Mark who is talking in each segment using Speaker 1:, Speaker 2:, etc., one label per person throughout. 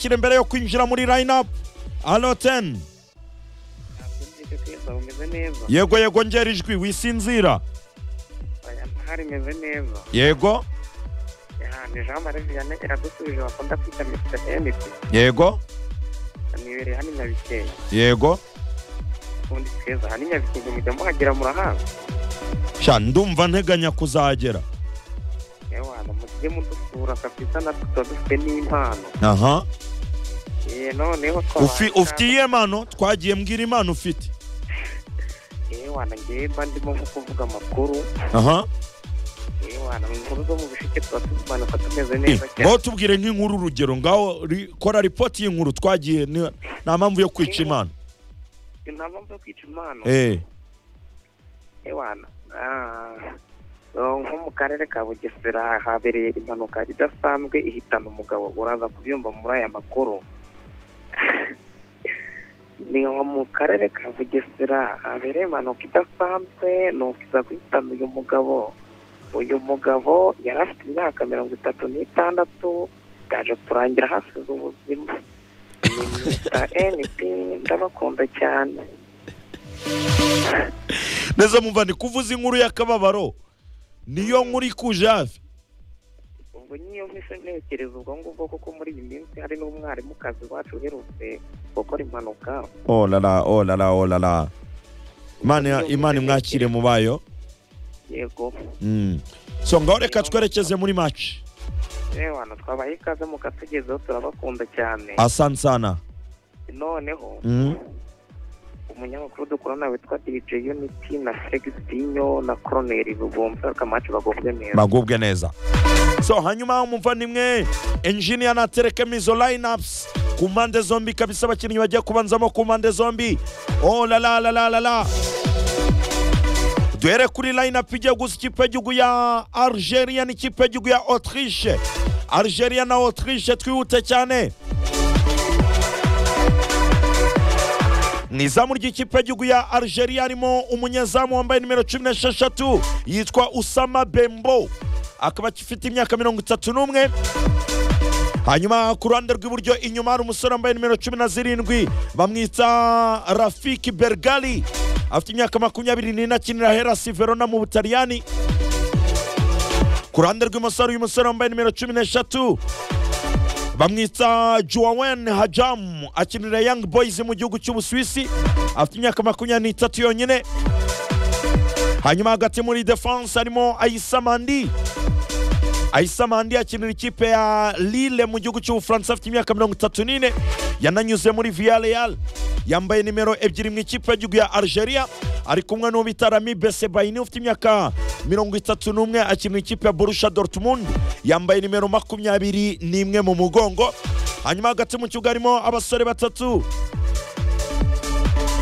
Speaker 1: kiri mbere yo kwinjira muri line up alo teni
Speaker 2: nakubyuka kwiza umeze neza
Speaker 1: yego yego ngera ijwi wisinzira
Speaker 2: aya mahari imeze neza
Speaker 1: yego
Speaker 2: Ya, ni jean marie vianney iradusubije bakunda kwita mr mp
Speaker 1: yego
Speaker 2: nibereye hano i nyabikenke
Speaker 1: yego
Speaker 2: ubundi tweza hano i nyabikenke mujya muhagera murahazi
Speaker 1: sha ndumva nteganya kuzagera
Speaker 2: yewana mujye mudusura kabisa natwe tuba dufite n'impano
Speaker 1: aha
Speaker 2: ye noneho
Speaker 1: Ufi- ufite iyihe mpano twagiye mbwira impano ufite
Speaker 2: yewana ngewe mba ndimo nko kuvuga amakuru
Speaker 1: aha
Speaker 2: yewana mu nkuru zo mu bishike tuba tumanuka tumeze
Speaker 1: Eh,
Speaker 2: neza cyane
Speaker 1: ngaho tubwire nk'inkuru urugero ngaho ri- kora ripoti y'inkuru twagiye ni- nta mpamvu yo kwica impano
Speaker 2: nta mpamvu yo kwica impano
Speaker 1: eh
Speaker 2: ewana ah, eh, nko mu karere ka bugesera habereye impanuka idasanzwe ihitana umugabo uraza kubyumva muri aya makuru ni nko mu karere ka bugesera habereye impanuka idasanzwe nuko iza guhitana uyu mugabo uyu mugabo yari afite imyaka mirongo itatu n'itandatu yaje kurangira hasize ubuzima ni mr np ndabakunda cyane
Speaker 1: neza mumva ndi kuvuza inkuru y'akababaro niyo nkuru ikuje hafi
Speaker 2: ubwo niyo mpise ntekereza ubwo ngubwo kuko muri iyi minsi hari n'umwarimukazi wacu uherutse gukora impanuka
Speaker 1: olala olala olala imana imana imwakire mu bayo
Speaker 2: yego
Speaker 1: Mm. so ngaho reka twerekeze muri maci
Speaker 2: yewana twabaye ikaze mu katugezeho turabakunda cyane
Speaker 1: asante sana
Speaker 2: noneho
Speaker 1: Mm.
Speaker 2: umunyamakuru dukorana witwa dj unity na felix dinyo na koroneri bugomba akamacu bagobwe neza
Speaker 1: bagubwe neza so hanyuma mumva nimwe engineer na terekemo izo lineups ku mpande zombi kabisa abakinnyi bagiye kubanzamo ku mpande zombi oh la la la la la la duhere kuri lineup igiye gusa ikipe y'igihugu ya Algeria n'ikipe y'igihugu ya Autriche Algeria na Autriche twihute cyane mu izamu ry'ikipe y'igihugu ya Algeria harimo umunyezamu wambaye nimero cumi n'esheshatu yitwa Usama Bembo akaba afite imyaka mirongo itatu n'umwe hanyuma ku ruhande rw'iburyo inyuma hari umusore wambaye nimero cumi na zirindwi bamwita rafiki bergali afite imyaka makumyabiri n'ine akinira herasi verona mu butaliyani ku ruhande rw'imoso hari uyu musore wambaye nimero cumi n'eshatu bamwita Joawen Hajam akinira Young Boys mu gihugu cy'Ubusuwisi afite imyaka makumyabiri n'itatu yonyine hanyuma hagati muri defense harimo Ayisamandi Ayisamandi akinira ikipe ya Lille mu gihugu cy'Ubufaransa afite imyaka mirongo itatu n'ine yananyuze muri Villarreal yambaye nimero ebyiri mu ikipe y'igihugu ya Algeria ari kumwe n'uwo bita Rami Besebaini ufite imyaka mirongo itatu n'umwe akinira ikipe ya Borussia Dortmund yambaye nimero makumyabiri n'imwe mu mugongo hanyuma hagati mu kibuga harimo abasore batatu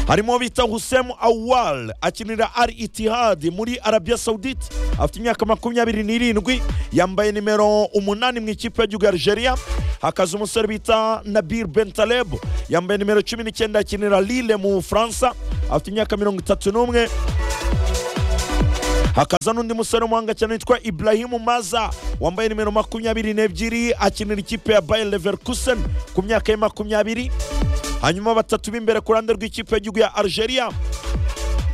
Speaker 1: harimo bita Hussein Awal akinira Al Ittihad muri Arabia Saudite afite imyaka makumyabiri n'irindwi yambaye nimero umunani mu ikipe y'igihugu ya Algeria hakaza umusore bita Nabil Bentaleb yambaye nimero cumi n'icyenda akinira Lille mu Bufaransa afite imyaka mirongo itatu n'umwe hakaza n'undi musore w'umuhanga cyane witwa Ibrahim Maza wambaye nimero makumyabiri n'ebyiri akinira ikipe ya Bayer Leverkusen ku myaka ye makumyabiri hanyuma batatu b'imbere ku ruhande rw'ikipe y'igihugu ya Algeria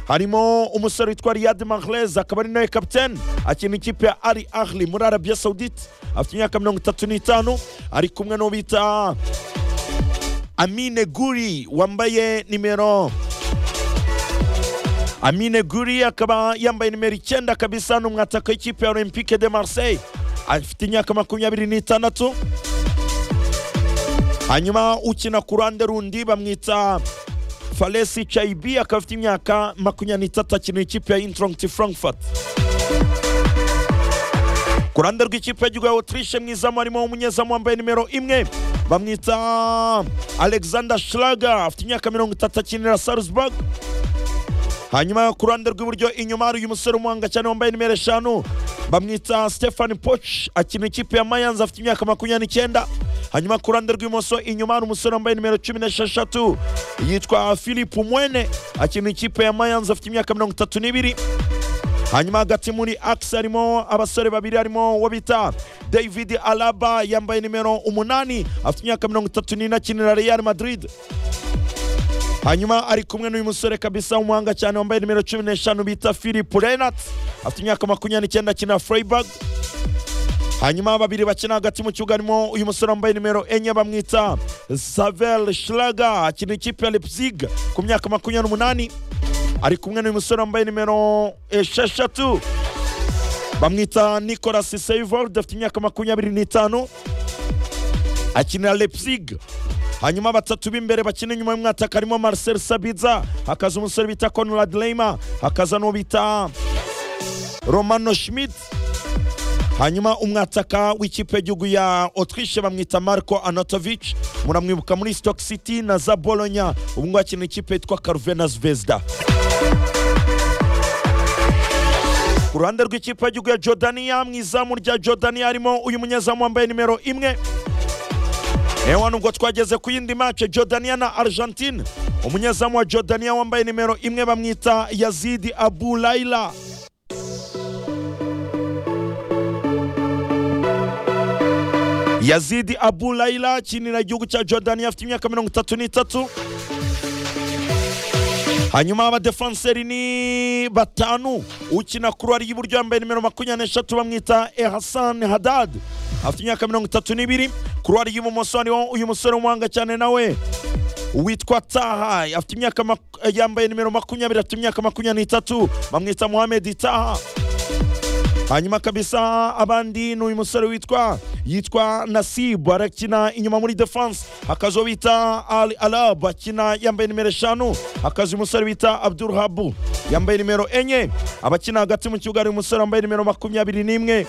Speaker 1: harimo umusore witwa Riyad Mahrez akaba ari nawe kapiteni akina ikipe ya Al Ahly muri Arabia Saudite afite imyaka mirongo itatu n'itanu ari kumwe n'uwo bita Amine Guri wambaye nimero Amine Guri akaba yambaye nimero icyenda kabisa ni umwataka w'ikipe ya Olympique de Marseille afite imyaka makumyabiri n'itandatu hanyuma ukina ku ruhande rundi bamwita falesi cayibi akaba afite imyaka makumyabiri n'itatu akinira ikipe ya introngt frankfurt ku ruhande rw'ikipe y'igihugu ya autriche mu izamu harimo umunyezamu wambaye nimero imwe bamwita alexander schlager afite imyaka mirongo itatu akinira salzburg hanyuma ku ruhande rw'iburyo inyuma hari uyu musore umuhanga cyane wambaye nimero eshanu bamwita stefan poch akina ikipe ya mayanza afite imyaka makumyabiri n'icyenda hanyuma ku ruhande rw'imoso inyuma hari umusore wambaye nimero cumi n'esheshatu yitwa philip mwene akina ikipe ya mayanza afite imyaka mirongo itatu n'ibiri hanyuma hagati muri akisi harimo abasore babiri harimo uwo bita david alaba yambaye nimero umunani afite imyaka mirongo itatu n'ine akinira real madrid hanyuma ari kumwe n'uyu musore kabisa w'umuhanga cyane wambaye nimero cumi n'eshanu bita philip renat afite imyaka makumyabiri n'icyenda akina freiburg hanyuma babiri bakina hagati mu kibuga harimo uyu musore wambaye nimero enye bamwita savel shraga akina ikipe ya leipzig ku myaka makumyabiri n'umunani ari kumwe n'uyu musore wambaye nimero esheshatu bamwita nicolas seivold afite imyaka makumyabiri n'itanu akinira leipzig hanyuma batatu b'imbere bakina inyuma y'umwataka harimo marcel sabiza hakaza umusore bita conrad leima hakaza n'uwo bita romano schmidt hanyuma umwataka w'ikipe y'igihugu ya otwishe bamwita marco anatovich muramwibuka muri stock city na za bolonya ubu ngubu akina ikipe yitwa caruvenas vesda ku ruhande rw'ikipe y'igihugu ya jordaniya mu izamu rya jordaniya harimo uyu munyezamu wambaye nimero imwe ewa nubwo twageze ku yindi mace jordaniya na argentine umunyezamu wa jordaniya wambaye nimero imwe bamwita yazidi abu laila yazidi abu laila akinira igihugu cya jordaniya afite imyaka mirongo itatu n'itatu hanyuma abadefanseri ni batanu ukina kurwari y'iburyo yambaye nimero makumyabiri n'eshatu bamwita ehasan hadad afite imyaka mirongo itatu n'ibiri kurwari y'ibumoso hariho uyu musore w'umuhanga cyane nawe witwa taha afite imyaka mak- yambaye nimero makumyabiri afite imyaka makumyabiri n'itatu bamwita muhamedi taha hanyuma kabisa abandi ni uyu musore witwa yitwa nasibu arakina inyuma muri defense hakaza uwo bita ali alab akina yambaye nimero eshanu hakaza uyu musore bita abdul habu yambaye nimero enye abakina hagati mu kibuga hari umusore wambaye nimero makumyabiri n'imwe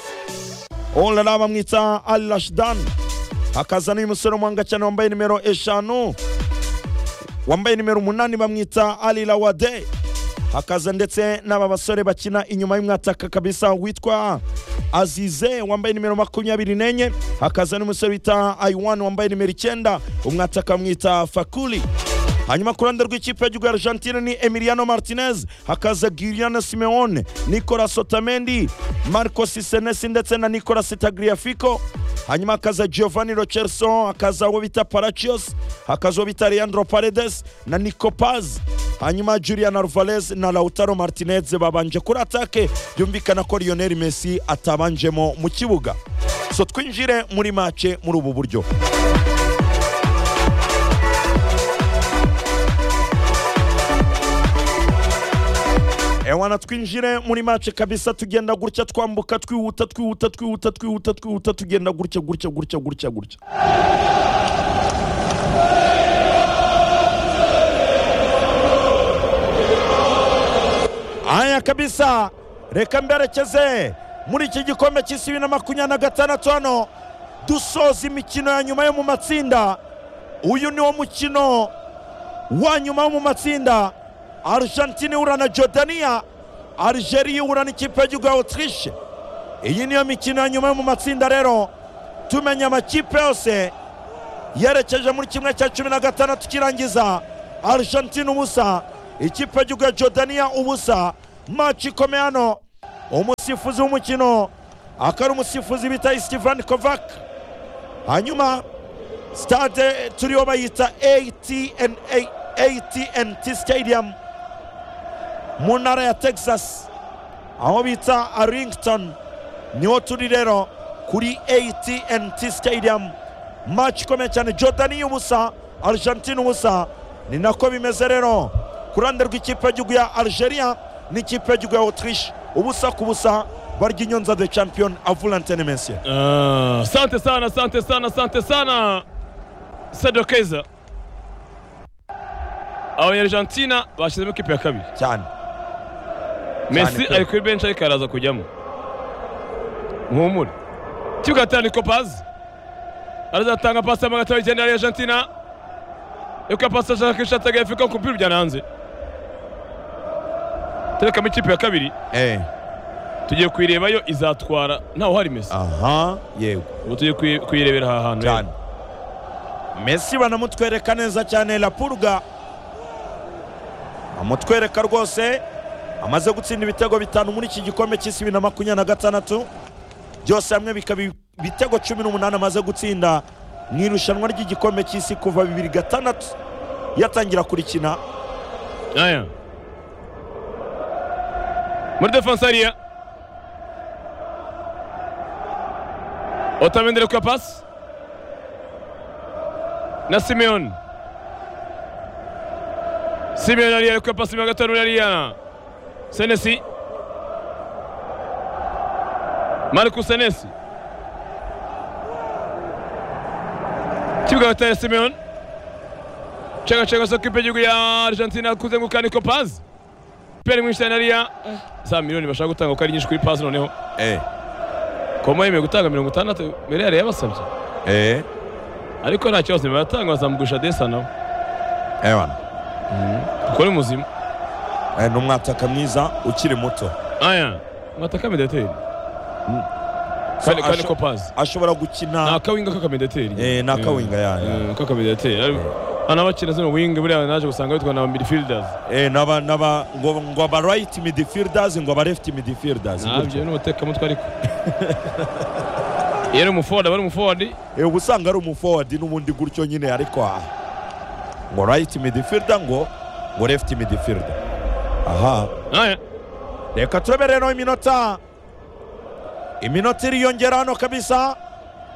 Speaker 1: orara bamwita ali rashidan hakaza n'uyu musore w'umuhanga cyane wambaye nimero eshanu wambaye nimero umunani bamwita ali lawade hakaza ndetse n'aba basore bakina inyuma y'umwataka kabisa witwa azize wambaye nimero makumyabiri n'enye hakaza n'umusore bita aiwan wambaye nimero icyenda umwataka bamwita fakuli hanyuma ku ruhande rw'ikipe y'igihugu ya argentine ni emiliano martinez hakaza giriana simeone nicolas otamendi marco sisenesi ndetse na nicolas tagliafico hanyuma hakaza giovanni rocherson hakaza uwo bita parachios hakaza uwo bita leandro paredes na nico paz hanyuma julian alvarez na lautaro martinez babanje kuri atake byumvikana ko lionel messi atabanjemo mu kibuga so twinjire muri mace muri ubu buryo ewana twinjire muri mace kabisa tugenda gutya twambuka twihuta twihuta twihuta twihuta twihuta tugenda gutya gutya gutya gutya gutya aya kabisa reka mberekeze muri iki gikombe cy'isi bibiri na makumyabiri na gatandatu hano dusoza imikino ya nyuma yo mu matsinda uyu ni wo mukino wa nyuma wo mu matsinda argentine ihura na jordaniya algeria ihura n'ikipe y'igihugu ya autriche iyi niyo mikino ya nyuma yo mu matsinda rero tumenya amakipe yose yerekeje muri kimwe cya cumi na gatandatu kirangiza argentine ubusa ikipe y'igihugu ya jordaniya ubusa maci ikomeye hano umusifuzi w'umukino akaba ari umusifuzi bita steven kovac hanyuma stade turiho bayita atna AT&T Stadium mu ntara ya Texas aho bita Arlington niho turi rero kuri AT&T Stadium match ikomeye cyane Jordani ubusa Argentine ubusa ni nako bimeze rero ku ruhande rw'ikipe y'igihugu ya Algeria n'ikipe y'igihugu ya Autriche ubusa ku busa barya inyonza the champion Avulantene Messi
Speaker 3: Ah, Asante sana, asante sana, asante sana Sedokeza. Abanyarijantine bashyizemo ikipe ya kabiri.
Speaker 1: cyane
Speaker 3: Messi
Speaker 1: pe.
Speaker 3: ari kuri benshi ariko araza kujyamo. Muhumure. Kibuga hatana Nikopaz. Arazatanga pasi ama gatoya icyenda yari Argentina. Yuko pasi ashaka kwishata agafika ku mupira ujyana hanze. Terekamo ikipe ya kabiri.
Speaker 1: eh
Speaker 3: Tugiye kuyirebayo izatwara. Ntawe uhari Messi.
Speaker 1: aha yego
Speaker 3: Ubu tugiye kuyi- kuyirebera aha hantu.
Speaker 1: cyane Messi banamutwereka neza cyane la purga bamutwereka rwose amaze gutsinda ibitego bitanu muri iki gikombe cy'isi bibiri na makumyabiri na gatandatu byose hamwe bikaba ibitego cumi n'umunani amaze gutsinda mu irushanwa ry'igikombe cy'isi kuva bibiri gatandatu yatangira kurikina
Speaker 3: aya muri defanse hariya otamendere kwa pasi na simeyoni simeyoni hariya ari kwa pasi mirongo itanu hariya senesi marcus senesi kibuga bataye simeyoni chakachaka soka ipe y'igihugu ya argentina kuzenguruka niko pazi peri mwinshi hariya za miliyoni bashaka gutanga uko ari nyinshi kuri pazi noneho
Speaker 1: eh
Speaker 3: koma yemeye gutanga mirongo itandatu mbere yari yabasabye
Speaker 1: eh
Speaker 3: ariko nta kibazo nibatanga bazamugurisha desa nawe
Speaker 1: ewana
Speaker 3: kuko ni muzima
Speaker 1: Eh, ni umwataka mwiza ukiri muto
Speaker 3: aya mwataka medeteri
Speaker 1: So,
Speaker 3: kandi kandi
Speaker 1: asho-
Speaker 3: ko pazi
Speaker 1: ashobora
Speaker 3: ni
Speaker 1: gukina
Speaker 3: akawinga k'akamedeteri
Speaker 1: Eh, ni akawinga, ya, ya.
Speaker 3: k'akamedeteri ari- hano bakina zino winga buriya naje gusanga bitwa na midfielders
Speaker 1: eh, n'aba- n'aba- ngo ngo aba right midfielders ngo aba left midfielders
Speaker 3: ntabyo
Speaker 1: gutyo.
Speaker 3: ni umutekamutwe ariko iyo ari umuforward aba ari umuforward
Speaker 1: Eh, uba usanga ari umuforward n'ubundi gutyo nyine ariko aha ngo right midfielder ngo ngo left midfielder aha
Speaker 3: aya
Speaker 1: reka turebe rero iminota iminota iriyongera hano kabisa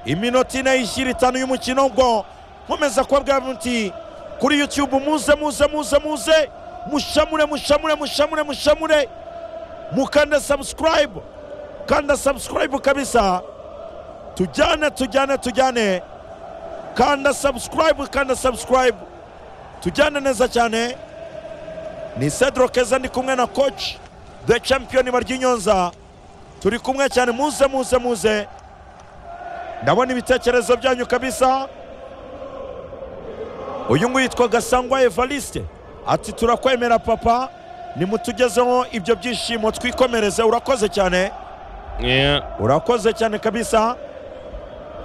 Speaker 1: iminota ine ishyira itanu y'umukino ubwo nkomeza kubabwira muti kuri youtube muze muze muze muze mushamure mushamure mushamure mushamure mukande subscribe kanda subscribe kabisa tujyane tujyane tujyane kanda subscribe kanda subscribe tujyane neza cyane ni Cedro Keza ndi kumwe na coach the champion Baryinyonza turi kumwe cyane muze muze muze ndabona ibitekerezo byanyu kabisa uyu nguyu yitwa Gasangwa Evariste ati turakwemera papa nimutugezeho ibyo byishimo twikomereze urakoze cyane
Speaker 3: Yeah.
Speaker 1: urakoze cyane kabisa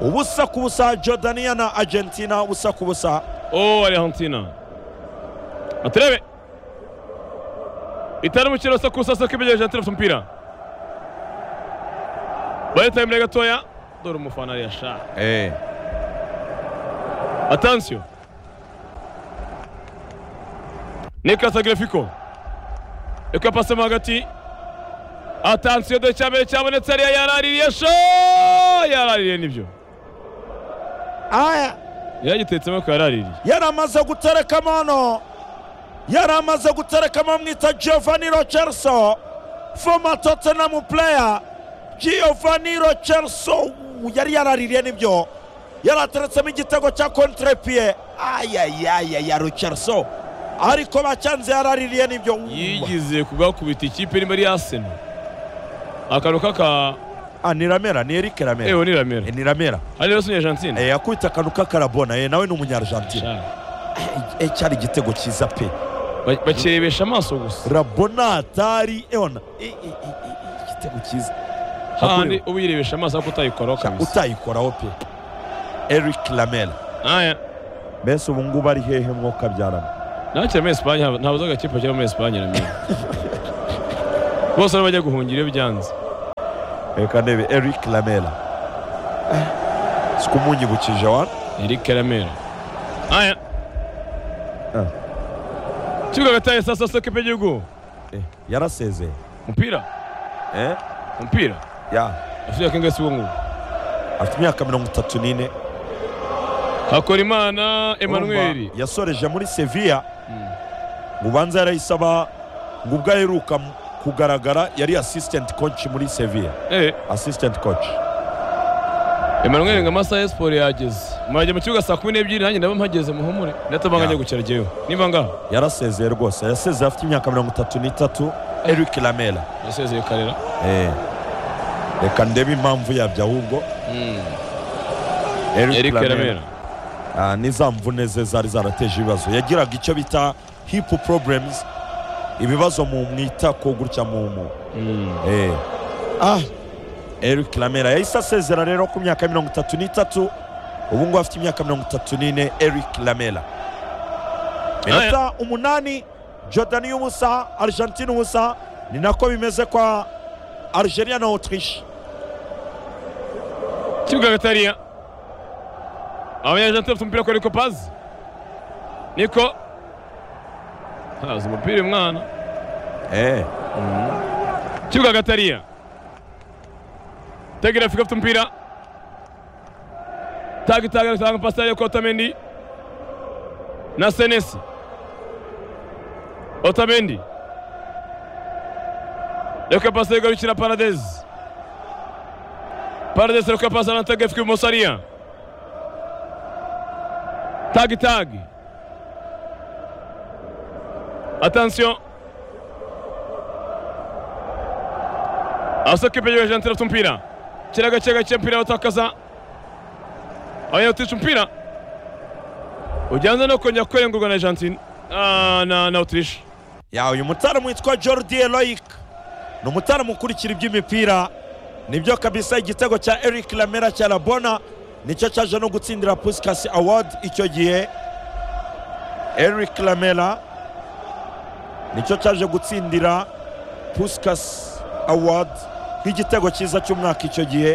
Speaker 1: ubusa ku busa jordania na argentina ubusa ku busa
Speaker 3: Oh, Argentina. Atreve. Itari umukino usa kusa soka ibegereje Argentina afite umupira. Baritaye imbere gatoya. Dore umufana ariya sha. Attention. Nicolas Aglifico. Eko pasemo hagati. Attention de cyambere cyabonetse ariya yaraririye sha. Yaraririye nibyo.
Speaker 1: aya
Speaker 3: Yaragitetsemo ko yaraririye.
Speaker 1: yari amaze guterekamo hano yari amaze guterekamo bamwita giovanni rocherso foma tottenham player giovanni rocherso yari yaraririye nibyo yari ateretsemo igitego cya kontrepiye ayayayaya rocherso ariko bacyanze yaraririye nibyo
Speaker 3: yigize kugakubita ikipe irimo ari Arsenal akantu kaka
Speaker 1: Ah, ni ramera ni erike ramera
Speaker 3: ewe ni Ramiro
Speaker 1: Eh, ni ramera
Speaker 3: ari rero sunya Argentina
Speaker 1: Eh, yakubita akantu k'akarabona eh, nawe ni umunyargentine
Speaker 3: Sha,
Speaker 1: Eh, cyari igitego cyiza pe
Speaker 3: ba- bakirebesha amaso gusa
Speaker 1: rabona atari eona Eh, eh, eh, eh, igitego cyiza
Speaker 3: hahandi uba uyirebesha amaso ariko utayikoraho
Speaker 1: Sha,
Speaker 3: kabisa
Speaker 1: utayikoraho pe eric lamela
Speaker 3: aya
Speaker 1: mbese ubu ngubu ari hehe mwoka byarama
Speaker 3: nakira muri Espagne haba- ntabwo uzi agakipe kiri muri Espagne Ramiro bose nibo bajya guhungira iyo byanze
Speaker 1: reka ndebe eric lamela Eh, siko umunyibukije wana
Speaker 3: Eric Ramiro aya
Speaker 1: Ah.
Speaker 3: kibuga gataye sasa soka ipe y'igihugu
Speaker 1: Eh, yarasezeye
Speaker 3: umupira
Speaker 1: Eh,
Speaker 3: umupira
Speaker 1: ya
Speaker 3: afite imyaka ingahe si uwo nguwo
Speaker 1: afite imyaka mirongo itatu n'ine
Speaker 3: Hakorimana Emmanuel
Speaker 1: Urumva, yasoreje muri sevilla ngo ubanza yarayisaba ngo ubwo aheruka mu- kugaragara yari assistant coach muri sevilla
Speaker 3: eh
Speaker 1: assistant coach
Speaker 3: Emmanuel ngo amasaha ya siporo yageze mwajya mu kibuga saa kumi n'ebyiri nanjye ndaba mpageze muhumure ndatabanga
Speaker 1: Ya.
Speaker 3: njya gukera jyewe niba ngaho
Speaker 1: yarasezeye rwose yasezeye afite imyaka mirongo itatu n'itatu eric lamela
Speaker 3: yasezeye karera
Speaker 1: Eh. reka ndebe impamvu yabyo ahubwo
Speaker 3: Eric Lamela
Speaker 1: Ah, n'iza mvune ze zari zarateje ibibazo yagiraga icyo bita hip problems ibibazo mu mwitako gutya mu mu
Speaker 3: Mm.
Speaker 1: Eh. Ah, Eric Lamela yahise asezera rero ku myaka mirongo itatu n'itatu ubu ngubu afite imyaka mirongo itatu n'ine Eric Lamela minota umunani Jordani y'ubusa Argentine ubusa ni nako bimeze kwa algeria na autriche
Speaker 3: kibuga hagati hariya abanyajanti bafite umupira kuri kopazi niko haza umupira uyu mwana
Speaker 1: Eh,
Speaker 3: kibuga hagati hariya tegera afurika afite umupira taga itaga agatanga pasitari yo kwa otamendi na senesi otamendi reka pasitari igarukira paradezi Paredes reka pasi anatega ifuka ibumoso hariya tagi tagi atansiyo asoka imbere ya jantira afite umupira kira gake gake mpira batakaza abanyautirisha umupira ujyanze no kongera kurengurwa na argentine Ah, na na utirisha
Speaker 1: ya uyu mutaramu witwa jordi eloic ni umutaramu ukurikira iby'imipira nibyo kabisa igitego cya eric lamera cya labona nicyo cyaje no gutsindira pusikasi award icyo gihe eric lamera nicyo cyaje gutsindira pusikasi award nk'igitego cyiza cy'umwaka icyo gihe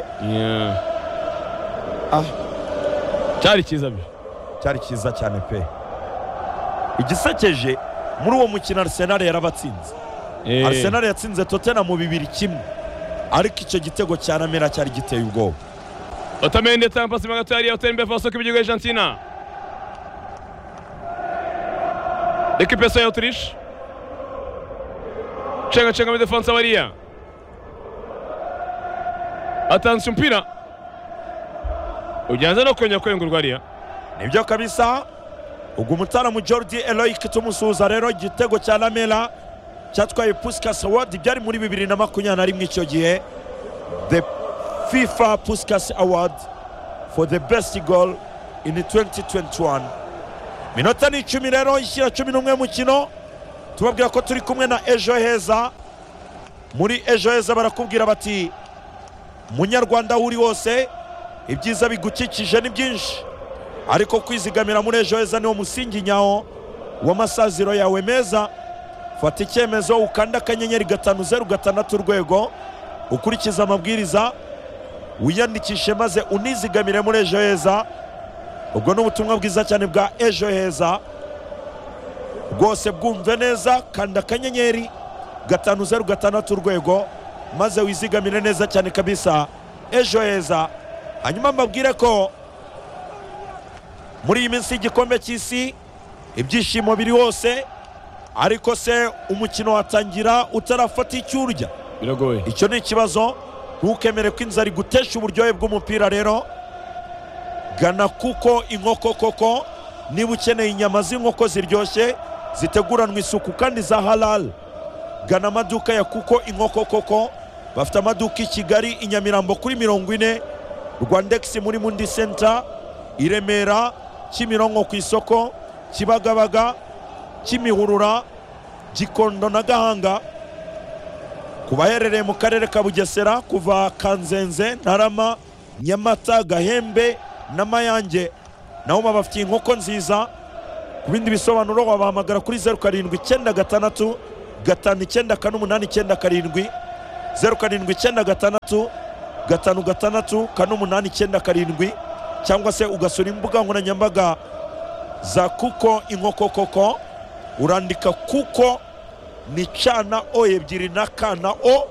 Speaker 1: Ah.
Speaker 3: cyari cyiza bi
Speaker 1: cyari cyiza cyane pe igisekeje muri uwo mukino arsenal yarabatsinze
Speaker 3: Eh,
Speaker 1: arsenal yatsinze totena mu bibiri kimwe ariko icyo gitego cya namera cyari giteye ubwoba
Speaker 3: otamendi atanga pasi mo hagati hariya otamendi mbere asohoka ibiryo argentina ekipe ya otirish cenga cenga muri defansa bariya atanze umupira ugenze no kongera kwengurwa hariya
Speaker 1: nibyo kabisa ubwo umutaramu jordi eloik tumusuhuza rero igitego cya namera cyatwaye puskas award byari muri bibiri na makumyabiri na rimwe icyo gihe the fifa puskas award for the best goal in 2021 minota ni icumi rero ishyira cumi n'umwe mukino tubabwira ko turi kumwe na ejo heza muri ejo heza barakubwira bati munyarwanda aho uri wose ibyiza bigukikije ni byinshi ariko kwizigamira muri ejo heza niwo musingi nyawo w'amasaziro yawe meza fata icyemezo ukanda akanyenyeri gatanu zeru gatandatu urwego ukurikize amabwiriza wiyandikishe maze unizigamire muri ejo heza ubwo ni ubutumwa bwiza cyane bwa ejo heza rwose bwumve neza kanda akanyenyeri gatanu zeru gatandatu urwego maze wizigamire neza cyane kabisa ejo heza hanyuma mbabwire ko muri iyi minsi y'igikombe cy'isi ibyishimo biri hose ariko se umukino watangira utarafata icyo urya
Speaker 3: biragoye
Speaker 1: icyo ni ikibazo ntukemere ko inzara igutesha uburyohe bw'umupira rero gana kuko inkoko koko niba ukeneye inyama z'inkoko ziryoshye ziteguranwa isuku kandi za halal gana amaduka ya kuko inkoko koko bafite amaduka i kigali i nyamirambo kuri mirongo ine rwandegisi muri mundi senta i remera kimironko ku isoko kibagabaga kimihurura gikondo na gahanga ku baherereye mu karere ka bugesera kuva kanzenze ntarama nyamata gahembe na mayange nabo babafitiye inkoko nziza ku bindi bisobanuro wabahamagara kuri zeru karindwi icyenda gatandatu gatanu icyenda kane umunani icyenda karindwi zeru karindwi icyenda gatandatu gatanu gatandatu kane umunani icyenda karindwi cyangwa se ugasura imbuga nkoranyambaga za kuko inkoko koko urandika kuko ni cana o ebyiri na ka na o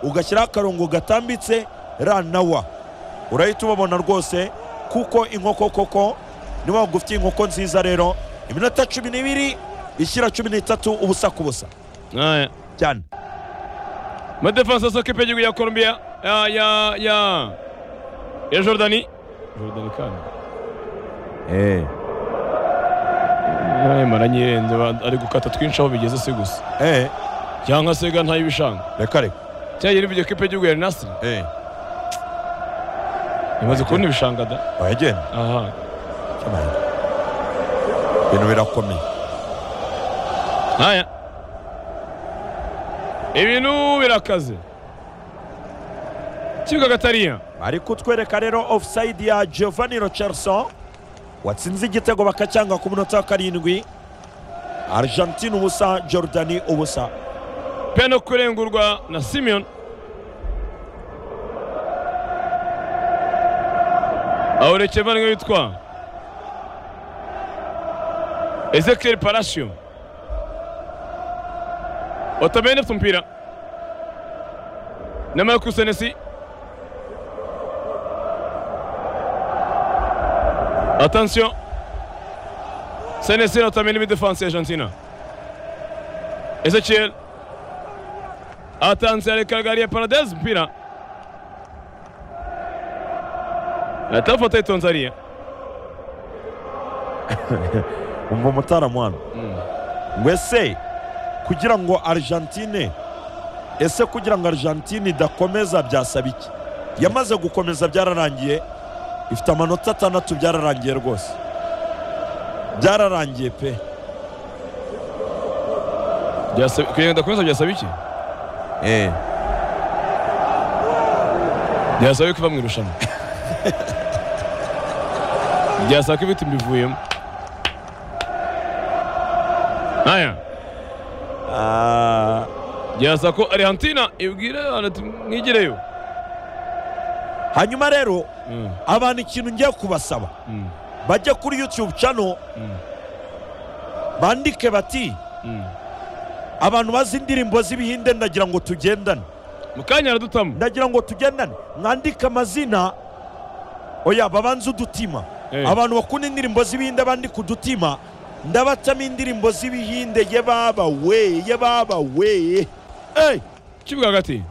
Speaker 1: ugashyiraho akarongo gatambitse ra na wa urahita ubabona rwose kuko inkoko koko niba waba ufite inkoko nziza rero iminota cumi n'ibiri ishyira cumi n'itatu ubusa ku busa
Speaker 3: Aya.
Speaker 1: cyane
Speaker 3: amadefanse asohoka imbere y'igihugu ya colombia ya ya ya ya jordani jordani kandi
Speaker 1: eh
Speaker 3: Nayimara nyirenze ba- ari gukata twinshi aho bigeze si gusa
Speaker 1: eh
Speaker 3: cyangwa se ga ntayibishanga
Speaker 1: reka reka
Speaker 3: cyangwa yari video kipe y'uguye Nasri
Speaker 1: eh
Speaker 3: imaze kubona ibishanga da
Speaker 1: wagenda
Speaker 3: aha
Speaker 1: cyabanye ibintu birakomeye
Speaker 3: aya ibintu birakaze kibuga gatariya
Speaker 1: bari kutwereka rero offside ya Giovanni Rocherson watsinze igitego bakacyanga ku munota wa karindwi Argentine ubusa Jordani ubusa
Speaker 3: peno kurengurwa na simeon awurekeva niwe witwa ezekiel parasio otabene afite umupira na marcus senesi attention senesi otabene muri defanse ya argentina ezekiel atanze areka gari ya paradesi umupira atafata yitonze ariya
Speaker 1: umva umutaramu hano ngo ese kugira ngo argentine ese kugira ngo argentine idakomeza byasaba iki yamaze gukomeza byararangiye ifite amanota atandatu byararangiye rwose byararangiye pe
Speaker 3: Byasaba- kugira ngo idakomeza byasaba iki
Speaker 1: eh.
Speaker 3: byasaba ko iva mu irushanwa byasaba ko ibiti mbivuyemo aya
Speaker 1: Ah,
Speaker 3: byasaba ko arihantina ibwira abantu ati mwigireyo
Speaker 1: hanyuma rero
Speaker 3: Mm,
Speaker 1: abantu ikintu ngiye kubasaba
Speaker 3: mm,
Speaker 1: bajye kuri youtube channel
Speaker 3: mm,
Speaker 1: bandike bati
Speaker 3: mm.
Speaker 1: abantu bazi indirimbo z'ibihinde ndagira ngo tugendane
Speaker 3: mu kanya aradutamu
Speaker 1: ndagira ngo tugendane mwandike amazina oya babanze udutima
Speaker 3: Eh.
Speaker 1: abantu bakunda indirimbo z'ibihinde bandika udutima ndabatamo indirimbo z'ibihinde ye baba we ye baba we Hey!
Speaker 3: kivuga hagati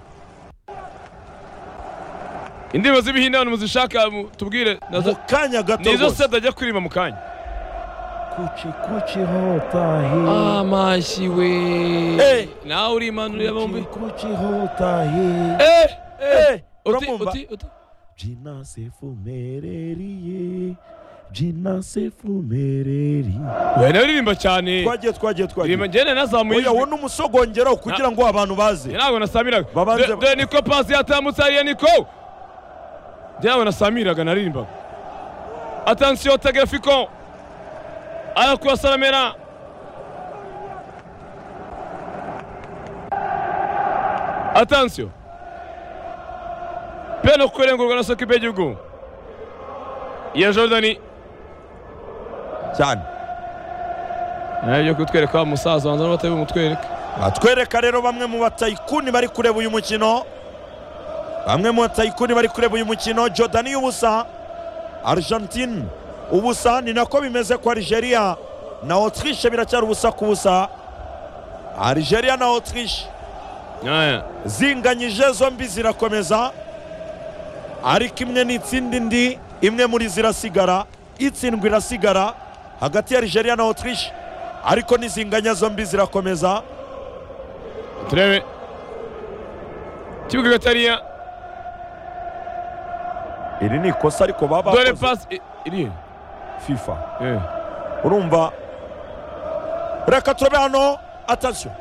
Speaker 3: indirimbo z'ibihinde abantu muzishaka mu- tubwire
Speaker 1: mu
Speaker 3: nazo-
Speaker 1: kanya gato
Speaker 3: nizo se
Speaker 1: rwose
Speaker 3: atajya kuririmba mu kanya
Speaker 4: Kuchi kuchi hota hai
Speaker 3: amashyi
Speaker 1: Eh.
Speaker 3: we nawe uri impanuro ya bombi
Speaker 4: Kuchi kuchi hota hai
Speaker 3: Eh, eh.
Speaker 1: Eh,
Speaker 3: Uti,
Speaker 1: uramwumva?
Speaker 3: uti, uti.
Speaker 4: Jina se fumereriye Jina se fumereriye
Speaker 3: we nawe uririmba cyane
Speaker 1: twagiye twagiye twagiye
Speaker 3: iririmba njyene nazamuye
Speaker 1: oya
Speaker 3: ijwi
Speaker 1: wowe n'umusogongero kugira ngo abantu baze
Speaker 3: ntabwo nasamiraga
Speaker 1: Babanze-
Speaker 3: De- de niko pasi yatambutse ariya niko ntabwo nasamiraga naririmbaga atansiyo tagafiko arakubasaramera atansiyo peno kurengurwa na sokipe y'igihugu ya jordani
Speaker 1: cyane
Speaker 3: nawe byo kutwereka umusaza wanza n'abatari bumutwereke
Speaker 1: batwereka rero bamwe mu batayikuni bari kureba uyu mukino bamwe mu batayikuni bari kureba uyu mukino jordani y'ubusa argentine ubusa ni nako bimeze kwa algeria na autriche biracyari ubusa ku busa algeria na autriche
Speaker 3: Aya.
Speaker 1: zinganyije zombi zirakomeza ariko imwe n'itsinda indi imwe muri zirasigara itsindwa irasigara hagati ya algeria na autriche ariko n'izinganya zombi zirakomeza
Speaker 3: turebe ikibuga gatariya
Speaker 1: iri ni ikosa ariko baba
Speaker 3: dore
Speaker 1: bakoze.
Speaker 3: pasi i- iri
Speaker 1: fifa
Speaker 3: Eh.
Speaker 1: urumva reka turabe hano atasiyo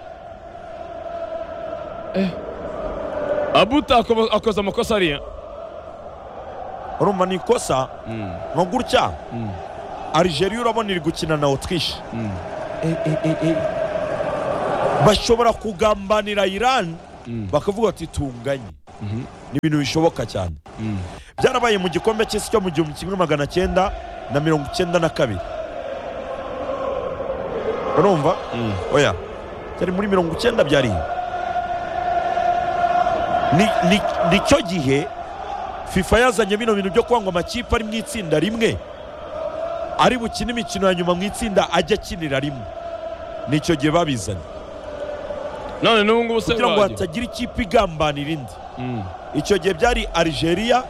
Speaker 3: abuta ako- akoze amakosa ariya
Speaker 1: urumva ni ikosa ni gutya algeria urabona iri gukina na autriche
Speaker 4: Eh eh eh eh
Speaker 1: bashobora kugambanira iran bakavuga ati tunganye
Speaker 3: Mhm.
Speaker 1: ni ibintu bishoboka cyane byarabaye mu gikombe cy'isi cyo mu gihumbi kimwe magana cyenda na mirongo icyenda na kabiri urumva oya cyari muri mirongo icyenda byari ni ni- nicyo gihe fifa yazanye bino bintu byo kuba ngo amakipe ari mu itsinda rimwe ari bukine imikino ya nyuma mu itsinda ajya akinira rimwe nicyo gihe babizanye
Speaker 3: none n'ubu ngubu se
Speaker 1: kugira ngo
Speaker 3: wagira
Speaker 1: hatagira ikipe igambanira indi icyo gihe byari algeria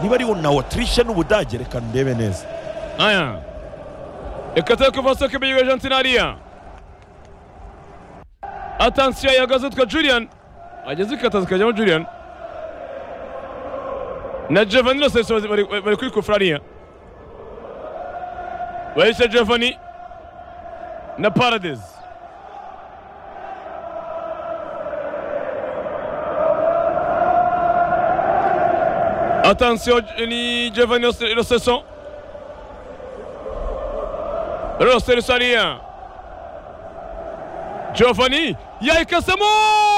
Speaker 1: niba ariwo na autriche n'ubudage reka ndebe neza
Speaker 3: aya reka turi kuva soko imbere y'argentine hariya atansiyo yahagaze yitwa julian ageze ikataza ikajyamo julian na giovanni roseso bari bari kuri kufura hariya bahise giovanni na paradesi atansiyo ni giovanni Rose- roseso Roster Saria Giovanni yayikasemo